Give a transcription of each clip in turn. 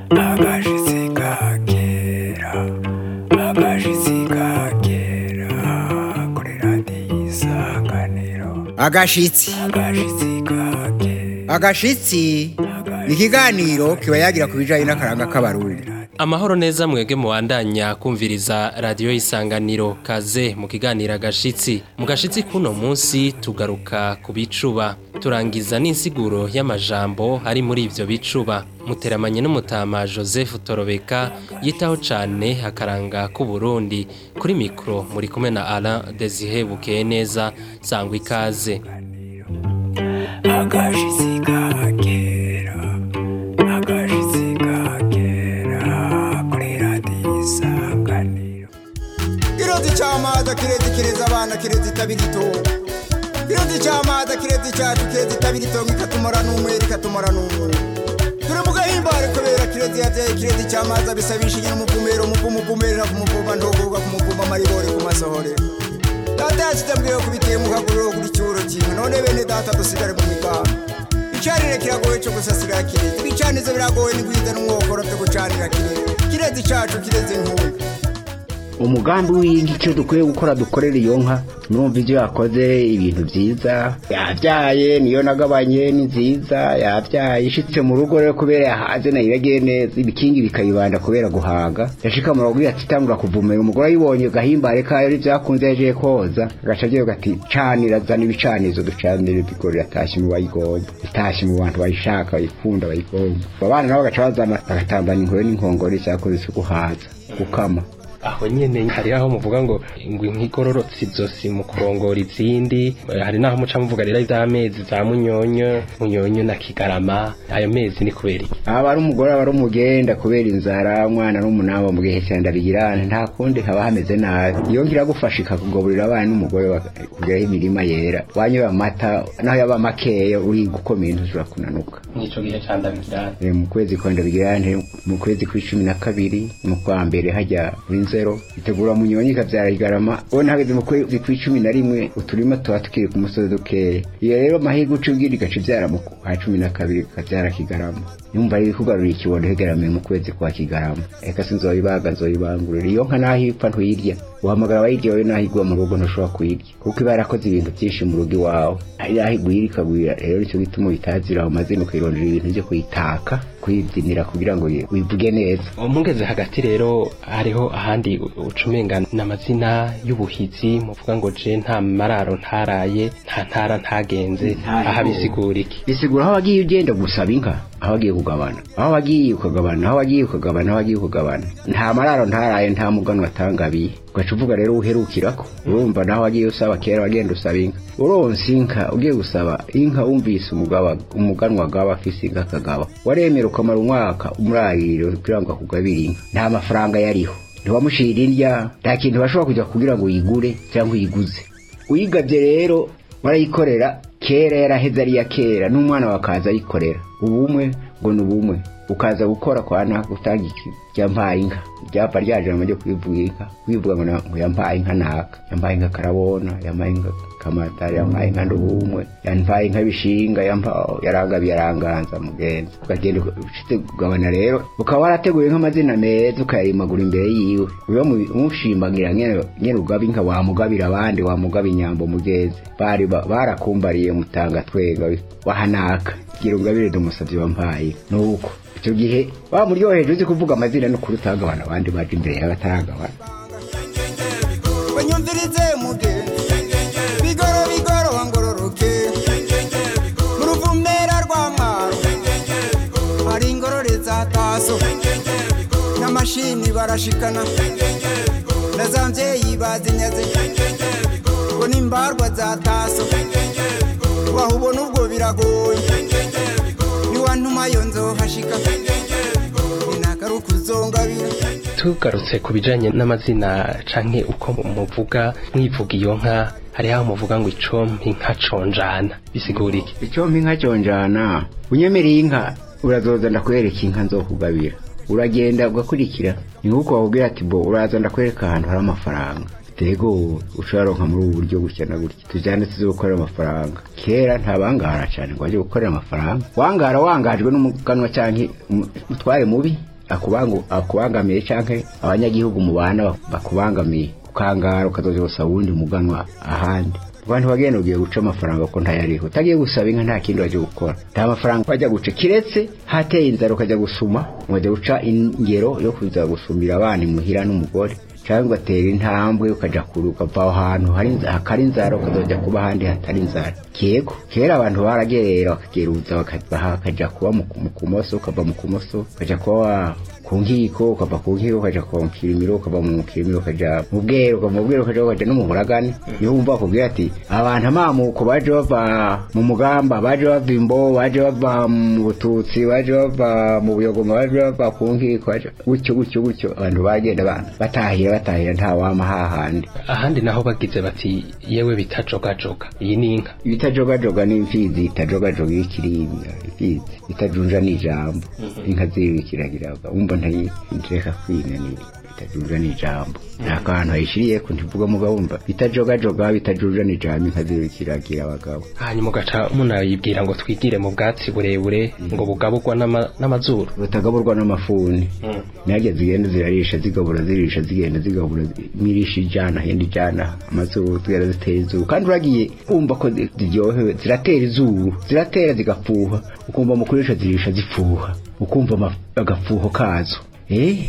agashitsi ka kera agashitsi ka kera kuri radiyo isanganiro agashitsi agashitsi ka kera agashitsi ni ikiganiro kiba yagira ku bijyanye n'akaranga k'abarundi amahoro neza mwebwe muwandanya kumviriza radiyo y'isanganiro kaze mu kiganiro agashitsi mu gashitsi k'uno munsi tugaruka ku bicuba turangiza n'insiguro y'amajambo ari muri ibyo bicuba muteramanye n'umutama joseph torobeka yitaho cyane akaranga k'uburundi kuri mikoro muri kumwe na ara desire bukeye neza sangwa ikaze agashitsi ka kera agashitsi ka kera kuri radiyo isanganiro kirezi cy'amazi kirezi kireza abana kirezi itabirito kirezi cy'amazi kirezi cyacu kirezi itabirito ikatumara n'umwere ikatumara n'umwe turi mu gahimbare kubera kirezi yabyaye kirezi cy'amazi abisabisha inyuma umuvumero umuvumo uvumerera ku muvumba ndogoga ku muvumba amaribore ku masohore data yashyize mbwiye kubiteye mu kaguriro kuri cyuro kimwe none bene data dusigare mu miganda icanire kiragoye cyo gusasira kirezi ibicanizo biragoye n'igwiza n'umwokoro byo gucanira kirezi kirezi cyacu kirezi nkunga umugambi w'inka icyo dukwiye gukora dukorera iyo nka numva ibyo yakoze ibintu byiza yabyaye niyo nagabanye ni nziza yabyaye ishitse mu rugo rero kubera yahaze nayo iragiye neza ibikingi bikayibanda kubera guhaga yashika mu rugo ati tangura kuvumera umugore ayibonye gahimbare kayo ari byakunze yaje koza agaca agiye gati canira zana ibicanizo ducanire bigori yatashye mu bayigonye itashye mu bantu bayishaka bayikunda bayigomba abana nabo bagaca bazana bagatambana inkore n'inkongore cyakoze isuku haza gukama aho nyene hari aho muvuga ngo ingwi nk'igororotse izosi mu kurongora izindi hari naho muca muvuga rero ivy'amezi za munyonyo munyonyo na kigarama ayo mezi ni kubera iki aba ari umugore aba ari umugenda kubera inzara umwana n'umunaba mu gihe cyanda bigirana nta kundi haba hameze nabi iyo ngira gufasha ikakugaburira abana n'umugore kugeraho imirima yera wanyoye amata naho yaba makeya uri gukomeye ntushobora kunanuka nico gihe canda bigirana Eh, mu kwezi kwa ndabigirane mu kwezi kw'icumi na kabiri mu kwa mbere hajya muri nzero itegura munyonyi ikabyara igarama ubona hageze mu kwezi kw'icumi na rimwe uturima tuba tukiri ku musozi dukeya iyo rero amahirwe uca ubwira igaca ibyara mu kwa cumi na kabiri ikabyara kigarama yumva ari kugarurira ikibondo hegeramiye mu kwezi kwa kigarama eka sinzoyibaga nzoyibangurira iyo nka naho ipfa ntuyirya uhamagara abayirya wowe naho igwa mu rugo ntushobora kuyirya kuko iba yarakoze ibintu byinshi mu rugo iwawe hari aho igwira ikagwira rero nicyo gituma uyitazira aho mazina ukayirondera ibintu byo kuyitaka kuyibyinira kugira ngo wivuge neza mugeze hagati rero hariho ahandi ucumenga n'amazina y'ubuhizi muvuga ngo je nta mararo ntaraye nta ntara ntagenze aha bisigura iki bisigura aho wagiye ugenda gusaba inka aho wagiye kugabana aho wagiye ukagabana aho wagiye ukagabana aho wagiye kugabana nta mararo ntaraye nta mugano watangabiye ugaca uvuga rero uherukirako urumva naho wagiye usaba kera wagenda usaba inka uronse inka ugiye gusaba inka wumvise umugaba umuganwa agaba afise inka akagaba waremera ukamara umwaka umurariro kugira ngo akugabire inka nta mafaranga yariho ntiwamushira indya nta kintu bashobora kujya kugira ngo uyigure cyangwa uyiguze uyigabye rero warayikorera kera yaraheze ari iya kera n'umwana wakaza ayikorera ubumwe ngo ni ubumwe ukaza gukora kwa naka utanga iki yampaye inka ryapfa ryaje mu ryo kwivuga inka kwivuga ngo na- ngo yampaye inka naka yampaye inka karabona yampaye inka kamatari yampaye inka ndubumwe yampaye inka bishinga yampa yarangabiye aranganza mugenzi ukagenda ushitse kugabana rero ukaba warateguye nk'amazina meza ukayarimagura imbere yiwe uyo mu- umushimagira nyene nyene ugaba inka wamugabira abandi wamugaba inyambo mugenzi bari ba- barakumbariye mutanga twenga wahanaka gira ungabire dumusavye wampaye nuko icyo gihe wamuryoheje uzi kuvuga amazina no kuri utagabana abandi baje imbere yawe ataragabana banyumvirize muge bigoro bigoro wangororoke mu ruvumera rwa mwaro hari ingorore za taso n'amashini barashikana na za mvyeyi bazinyaze ngo n'imbarwa za taso wahubona ubwo biragoye niwantuma yo nzohashika inagaruka uzongabira tugarutse ku bijanye n'amazina canke uko muvuga mwivuga iyo nka hariho aho muvuga ngo icompi nka conjana bisigura iki icyo inka cyonjana unyemereye inka urazoza ndakwereka inka nzokugabira uragenda ugakurikira ni nk'uko wakubwira ati bo uraza ndakwereka ahantu hari amafaranga tego usharonka muri ubu buryo gutya na gutya tujyane tuze gukorera amafaranga kera ntabangara cyane ngo bajye gukorera amafaranga wangara wangajwe n'umuganwa cyangwa umutware mubi akubangu akubangamiye canke abanyagihugu mubana bakubangamiye ukangara ukazoza gusaba uwundi muganwa ahandi abantu bagenda ugiye guca amafaranga ko ntayariho utagiye gusaba inka nta kindi wajya gukora nta mafaranga wajya guca kiretse hateye inzara ukajya gusuma wajya guca ingero yo kuza gusumira abana imuhira n'umugore cyangwa ugatera intambwe ukajya kure ukava aho hantu hari inza- hakari inzara ukazajya kuba ahandi hatari inzara kego kera abantu baragerera bakageruza bakava bakajya kuba mu mu kumoso ukava mu kumoso ukajya kuba wa- ku nkiko ukava ku nkiko ukajya ku kirimiro ukava mu kirimiro ukajya mu bwero ukava mu bwero ukajya ukajya no mu buragane niho wumva bakubwira ati abantu amamuko baje bava mu mugamba baje bava imbo baje bava mu bututsi baje bava mu buyogoma baje bava ku nkiko baje- gutyo gutyo gutyo abantu bagenda ba- batahira batahira nta wama hahandi ahandi naho bagize bati yewe bitajogajoga iyi ni inka ibitajogajoga ni imfizi itajogajoga iyo ikirimba imfizi itajunja ni ijambo inka ziri kiragiraga wumva ntayi ntireka kwinanira bitajunja ni ijambo nta kantu hayishiriye ko ntivuga mugabo wumva bitajogajoga bitajunja ni ijambo inka ziri kiragira abagabo hanyuma ugaca munayibwira ngo twigire mu bwatsi burebure ngo bugaburwa n'ama- n'amazuru butagaburwa n'amafuni najya zigenda zirarisha zigabura zirisha zigenda zigabura mirisha ijana henda ijana amazuru zigenda zitera izuru kandi uragiye kumva ko zi- ziryohewe ziratera izuru ziratera zigafuha ukumva mu kurisha zirisha zifuha ukumva ama- agafuho kazo eh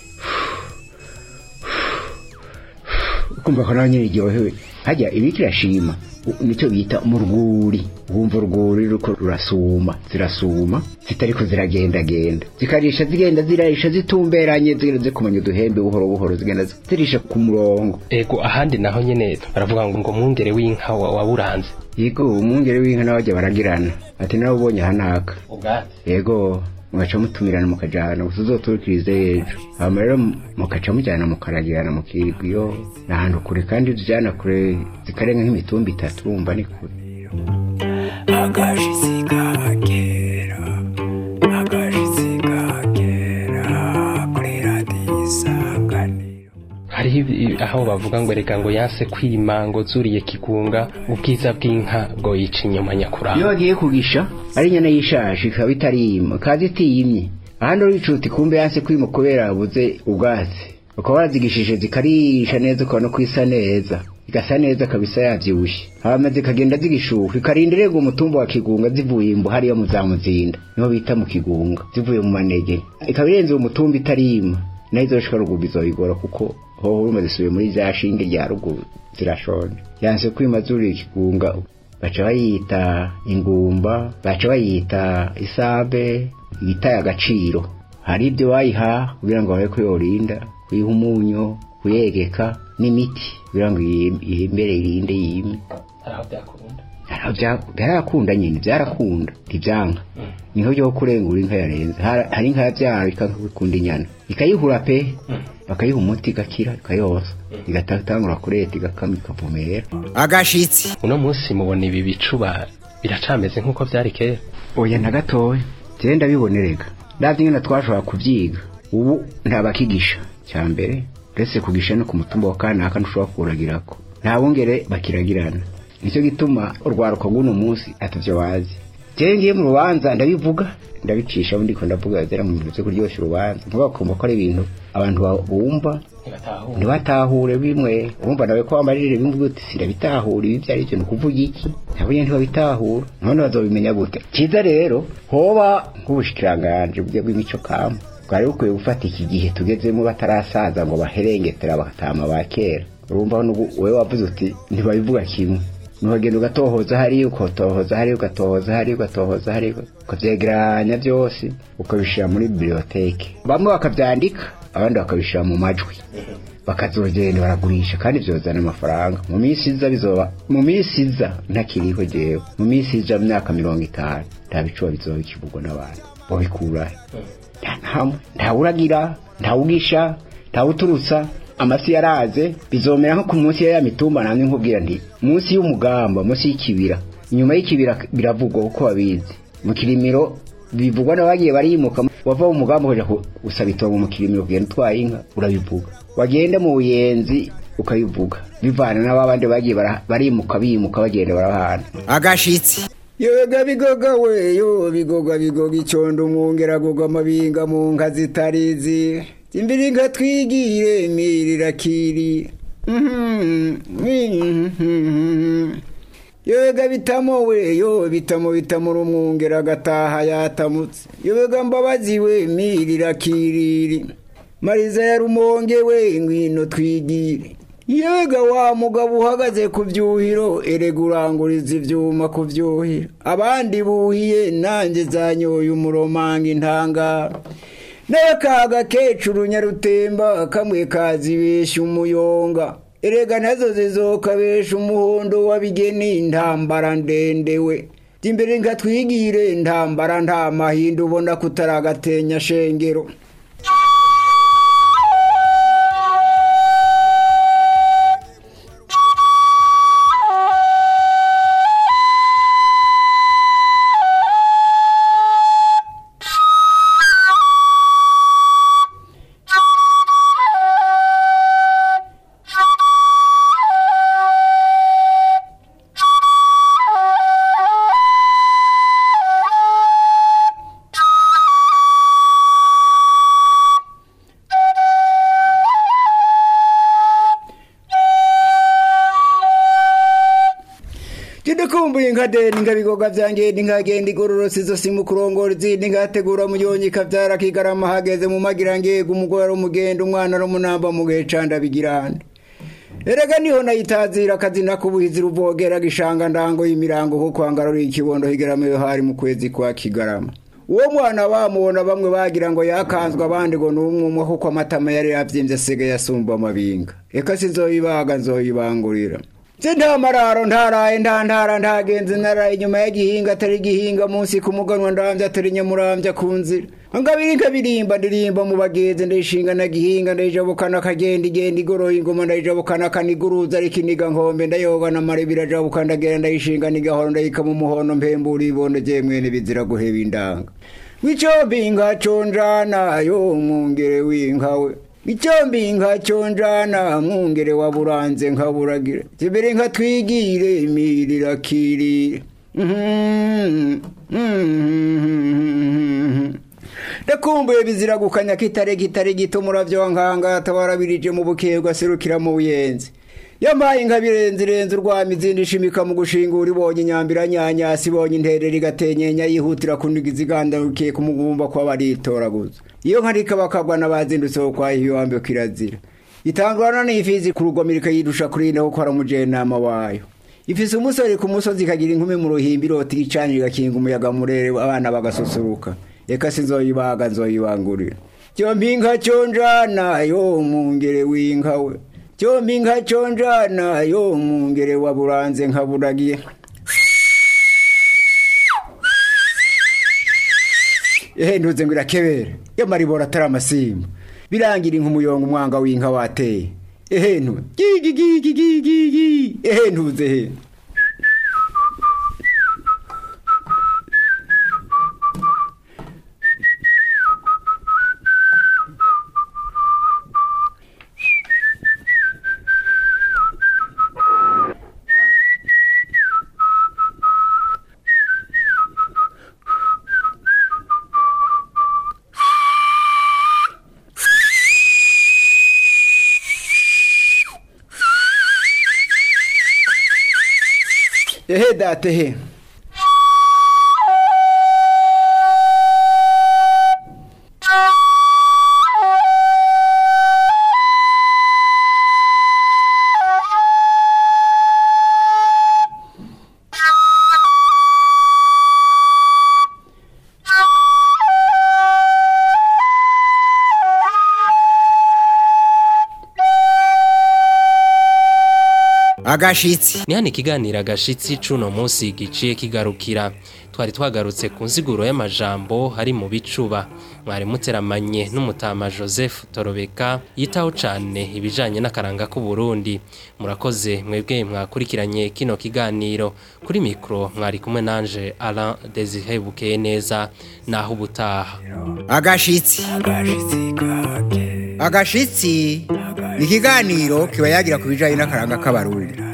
ukumva ko nawe nyine iryohewe hajya ibi kirashima U- nicyo bita mu rwuri wumva urwuri ruko rurasuma zirasuma zitariko ziragendagenda zikarisha zigenda zirarisha zitumberanye zigenda zikumanya uduhembe buhoro buhoro zigenda zirisha ku murongo ego ahandi naho nyene baravuga ngo ngo mwungere w'inka wa- waburanze yego umwungere w'inka nawe bajya baragirana ati nawe ubonye ahanaka ubwatsi yego mugaca mutumirana mukajana gusa uzoturikirize ejo hama rero mugaca mujyana mukaragirana mukirwa iyo ni ahantu kure kandi tujyana kure zikarenga nk'imitumba itatu urumva ni kure agashitsi kagera agashitsi kagera kuri radiyo isanganiro hariho ibi- aho bavuga ngo reka ngo yanse kwima ngo zuriye kigunga ubwiza bw'inka ngo yica inyuma iyo nyakuramba bagiye kugisha ari inyana y'ishashi ikaba itarima kazi itiyimye ahandi uricuta ikumbe yanse kwima kubera yabuze ubwatsi ukaba warazigishije zikarisha neza ukabona ko isa neza igasa neza kabisa yabyibushye hama zikagenda zigishuka ikarinda irega umutumba wa kigunga zivuye imbu hariya mu za muzinda niho bita mu kigunga zivuye mu manege ikaba irenze uwo mutumba itarima naho izoshika ruguru bizobigora kuko hoho urumva zisubiye muri za shinge rya ruguru zirashonje yanse kwima zuriye ikigunga baca bayita ingumba baca bayita isabe ibitaye agaciro hari ibyo bayiha kugira ngo babe ko yorinda kuyiha umunyu kuyegeka n'imiti kugira ngo iyi- ihimbere irinde yime aho byakunda Hari aho bya- byarakunda nyine byarakunda ntibyanga niho byo kurengura inka yarenze Har- hari inka yabyara ikakunda inyana ikayihura pe bakayiha umuti igakira ikayoza igatangura kureta igakama ikavumera agashitsi uno munsi mubona ibi bicuba biracameze nk'uko byari kera oya na gatoya njyewe ndabibonerega ndabyo nyine twashobora kubyiga ubu ntabakigisha cya mbere uretse kugisha no ku mutumba wa kanaka ntushobora kuwuragirako nta bungere bakiragirana nicyo gituma urwaruka rw'uno munsi atavyo bazi njyewe ngiye mu rubanza ndabivuga ndabicisha ubundi ko ndavuga zera mu bintu byo kuryoshya urubanza nkuba bakumva ko ari ibintu abantu ba- bumva ntibatahure bimwe urumva nawe ko wambarire bimwe uti sindabitahura ibi byari byo ni ukuvuga iki nabo nyine ntibabitahura none bazobimenya gute cyiza rero hoba nk'ubushikiranganje bwe bw'imico kama bwari bukwiye gufata iki gihe tugezemo batarasaza ngo baherengetera bagatama ba kera urumva n'ubu wowe wavuze uti ntibabivuga kimwe nuhagenda ugatohoza hariya ukatohoza hariya ugatohoza hariya ugatohoza hariya ukavyegeranya byose ukabishira muri biblioteke bamwe bakavyandika abandi bakabishira mu majwi bakazogenda baragurisha kandi byozana amafaranga mu minsi iza bizoba mu minsi iza ntakiriho jewe mu minsi iza mu myaka mirongo itanu nta bicuba bizoba bikivugwa n'abantu bobikurahe nta ntamwe ntawuragira ntawugisha ntawuturutsa amasi yaraze bizomera nko ku munsi ya mitumba namwe nkubwira nti munsi y'umugamba munsi y'ikibira inyuma y'ikibira biravugwa kuko babizi mu kirimiro bivugwa n'abagiye barimuka wava mu mugamba ukaja ku- gusaba itongo mu kirimiro kugenda utwaye inka urabivuga wagenda mu buyenzi ukabivuga bivana n'ababandi bagiye bara- barimuka bimuka bagenda barahana agashitsi yoga bigoga we yo bigoga bigoga icondo umwongera goga amabinga mu nka zitarizi imbere inka twigire mirira kiri yoga bitamo we yo bitamo bitamo rumwongera agataha yatamutse yoga mbabazi we mirira kiriri mariza ya rumonge we ngwino twigire yega wa mugabo uhagaze ku byuhiro erega uranguriza ibyuma ku byuhiro abandi buhiye nanjye zanyoye umuromanga intangara nawe kaga kecuru nyarutemba kamwe kazibesha umuyonga erega nazo zizokabesha umuhondo w'abigeni intambara ndende we imbere nga twigire intambara nta mahinda ubona kutaragatenya shengero Jidukumbuye inka deni inka bigoga vyanjye nkagenda igororotse izo simu kurongora izindi ngategura muyonyi kavyara kigarama hageze mu magira ngego umugore ari umugenda umwana ari umunamba mu gihe canda bigirande erega niho nayitazira akazina k'ubuhizi ruvogera gishanga ndango y'imirango kuko hangaruriye ikibondo higarama iyo hari mu kwezi kwa kigarama uwo mwana bamubona bamwe bagira ngo yakanzwe abandi ngo ni umwumwe kuko amatama yari yavyimbye asigaye asumba amabinga eka sizoyibaga nzoyibangurira se nta mararo ntaraye nta ntara ntagenzi naraye inyuma y'igihinga atari igihinga munsi ku muganwa ndambye atari nyamurambya ku nzira ngabiri nkabirimba ndirimba mu bagenzi ndayishinga na gihinga ndayijabukana akagenda igenda igoroye ingoma ndayijabukana akaniguruza ariko iniga nkombe ndayoga na mare birajabuka ndagenda ndayishinga nigahoro ndayika mu muhondo mpembura ibondo je mwene bizira guheba indanga wicombi inka conjana yo mwungere w'inkawe icombi inka conjana mwungere wa buranze nka buragira zibere nka twigire imirira kirire ndakumbuye bizira gukanya kitare kitare gito muravyo nkanga tabarabirije mu bukebwa aserukira mu buyenzi yamaye inka birenze irenze urwama izindi ishimika mu gushingura ibonye inyambira nyanyasi ibonye interera igatenyenya yihutira kuniga izigandarukiye ku mugumba kwa baritoraguza iyo nka rikabakabwa n'abazindutse wo kwa hiwambe kirazira itangurana n'ifizi ku rugomero ikayirusha kurinde kuko ari umujenama wayo ifise umusore ku musozi ikagira inkumi mu ruhimbi irota igicaniro igakinga umuyaga murere abana bagasusuruka eka sinzoyibaga nzoyibangurira cyombi inka conjana yo mungere w'inka we cyombi inka conjana yo mungere wa buranze nka buragiye ehe ntuze ngo irakebera yo maribora atari amasimba birangira inka umuyonga umwanga w'inka wateye ehe ntu gigi gigi gigi gigi ehe ntuze he ehe date he agashitsi ni hano ikiganiro agashitsi c'uno munsi giciye kigarukira twari twagarutse ku nsiguro y'amajambo hari mu bicuba mwari muteramanye n'umutama joseph torobeka yitaho cane ibijanye n'akaranga k'uburundi murakoze mwebwe mwakurikiranye kino kiganiro kuri mikro mwari kumwe nanje alain desire bukeye neza naho ubutaha agashitsi agashitsi ni ikiganiro kiba yagira ku bijanye n'akaranga k'abarundi